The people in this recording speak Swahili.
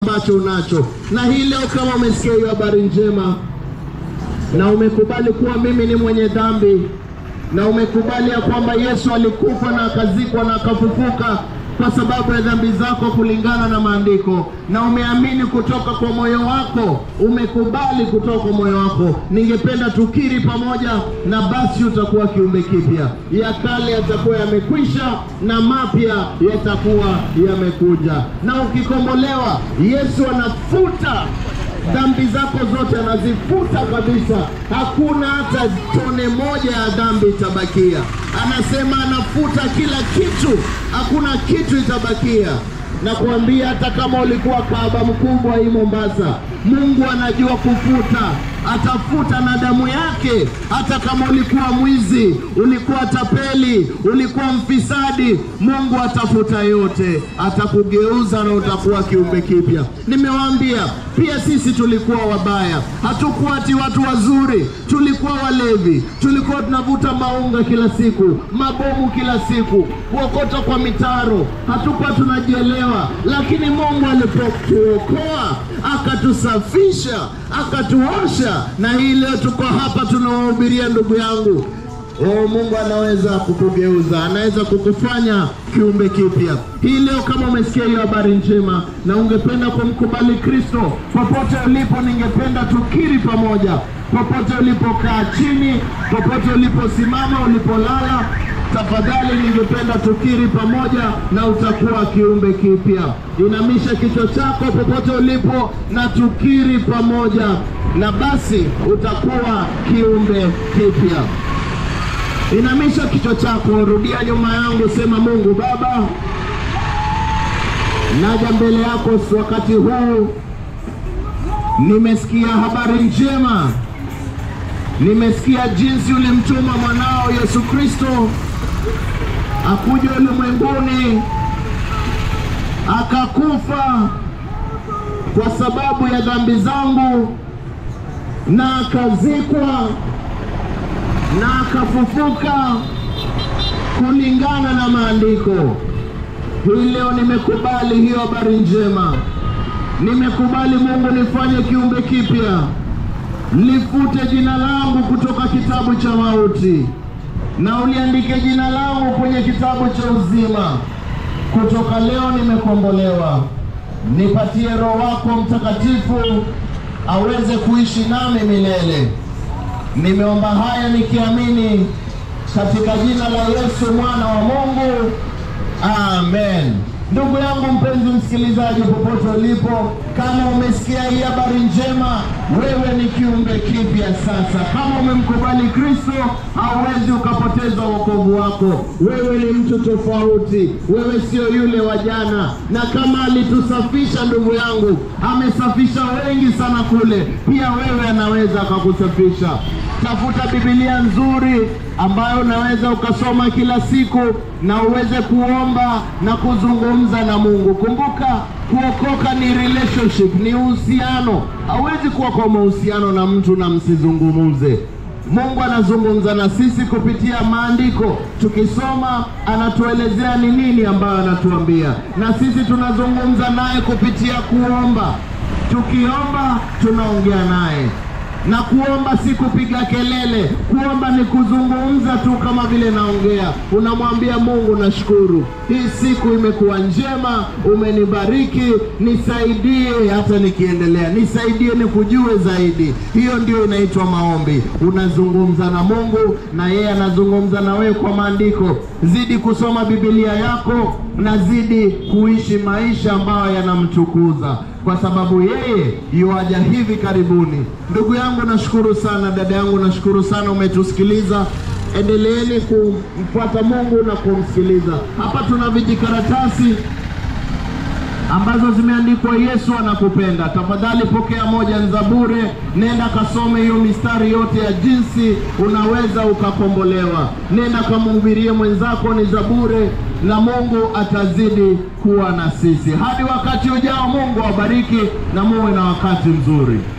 ambacho unacho. Na hii leo kama umesikia hiyo habari njema na umekubali kuwa mimi ni mwenye dhambi na umekubali ya kwamba Yesu alikufa na akazikwa na akafufuka kwa sababu ya dhambi zako kulingana na maandiko, na umeamini kutoka kwa moyo wako, umekubali kutoka kwa moyo wako, ningependa tukiri pamoja, na basi utakuwa kiumbe kipya. Ya kale yatakuwa yamekwisha na mapya yatakuwa yamekuja. Na ukikombolewa, Yesu anafuta dhambi zako zote anazifuta kabisa, hakuna hata tone moja ya dhambi itabakia. Anasema anafuta kila kitu, hakuna kitu itabakia. Na kuambia hata kama ulikuwa kahaba mkubwa hii Mombasa, Mungu anajua kufuta, atafuta na damu yake. Hata kama ulikuwa mwizi, ulikuwa tapeli, ulikuwa mfisadi, Mungu atafuta yote, atakugeuza na utakuwa kiumbe kipya. Nimewaambia pia sisi tulikuwa wabaya, hatukuwa ati watu wazuri, tulikuwa walevi, tulikuwa tunavuta maunga kila siku, mabomu kila siku, kuokota kwa mitaro, hatukuwa tunajielewa, lakini Mungu alipotuokoa akatusafisha, akatuosha, na hii leo tuko hapa tunawahubiria ndugu yangu. Oh, Mungu anaweza kukugeuza, anaweza kukufanya kiumbe kipya. Hii leo kama umesikia hiyo habari njema na ungependa kumkubali Kristo, popote ulipo, ningependa tukiri pamoja, popote ulipokaa chini, popote uliposimama, ulipolala, tafadhali ningependa tukiri pamoja na utakuwa kiumbe kipya. Inamisha kichwa chako popote ulipo na tukiri pamoja, na basi utakuwa kiumbe kipya. Inamisha kichwa chako, rudia nyuma yangu, sema: Mungu Baba, naja mbele yako wakati huu, nimesikia habari njema, nimesikia jinsi ulimtuma mwanao Yesu Kristo akuja ulimwenguni akakufa kwa sababu ya dhambi zangu na akazikwa na akafufuka kulingana na maandiko. Hii leo nimekubali hiyo habari njema, nimekubali Mungu nifanye kiumbe kipya, lifute jina langu kutoka kitabu cha mauti na uliandike jina langu kwenye kitabu cha uzima. Kutoka leo nimekombolewa, nipatie Roho wako Mtakatifu aweze kuishi nami milele. Nimeomba haya nikiamini katika jina la Yesu mwana wa Mungu, amen. Ndugu yangu mpenzi msikilizaji, popote ulipo, kama umesikia hii habari njema, wewe ni kiumbe kipya sasa. Kama umemkubali Kristo, hauwezi ukapoteza wokovu wako. Wewe ni mtu tofauti, wewe sio yule wa jana. Na kama alitusafisha ndugu yangu, amesafisha wengi sana kule, pia wewe anaweza akakusafisha. Tafuta Biblia nzuri ambayo unaweza ukasoma kila siku na uweze kuomba na kuzungumza na Mungu. Kumbuka, kuokoka ni relationship, ni uhusiano. Hauwezi kuwa kwa mahusiano na mtu na msizungumuze. Mungu anazungumza na sisi kupitia maandiko. Tukisoma anatuelezea ni nini ambayo anatuambia, na sisi tunazungumza naye kupitia kuomba. Tukiomba tunaongea naye na kuomba si kupiga kelele. Kuomba ni kuzungumza tu, kama vile naongea. Unamwambia Mungu, nashukuru hii siku imekuwa njema, umenibariki, nisaidie hata nikiendelea, nisaidie nikujue zaidi. Hiyo ndio inaitwa maombi. Unazungumza na Mungu na yeye anazungumza na wewe kwa maandiko. Zidi kusoma Biblia yako na zidi kuishi maisha ambayo yanamtukuza kwa sababu yeye yuaja hivi karibuni. Ndugu yangu, nashukuru sana. Dada yangu, nashukuru sana, umetusikiliza. Endeleeni kumfuata Mungu na kumsikiliza. Hapa tuna vijikaratasi ambazo zimeandikwa Yesu anakupenda. Tafadhali pokea moja, ni za bure. Nenda kasome hiyo mistari yote ya jinsi unaweza ukakombolewa. Nenda kamhubirie mwenzako, ni za bure, na Mungu atazidi kuwa na sisi hadi wakati ujao. Mungu awabariki na muwe na wakati mzuri.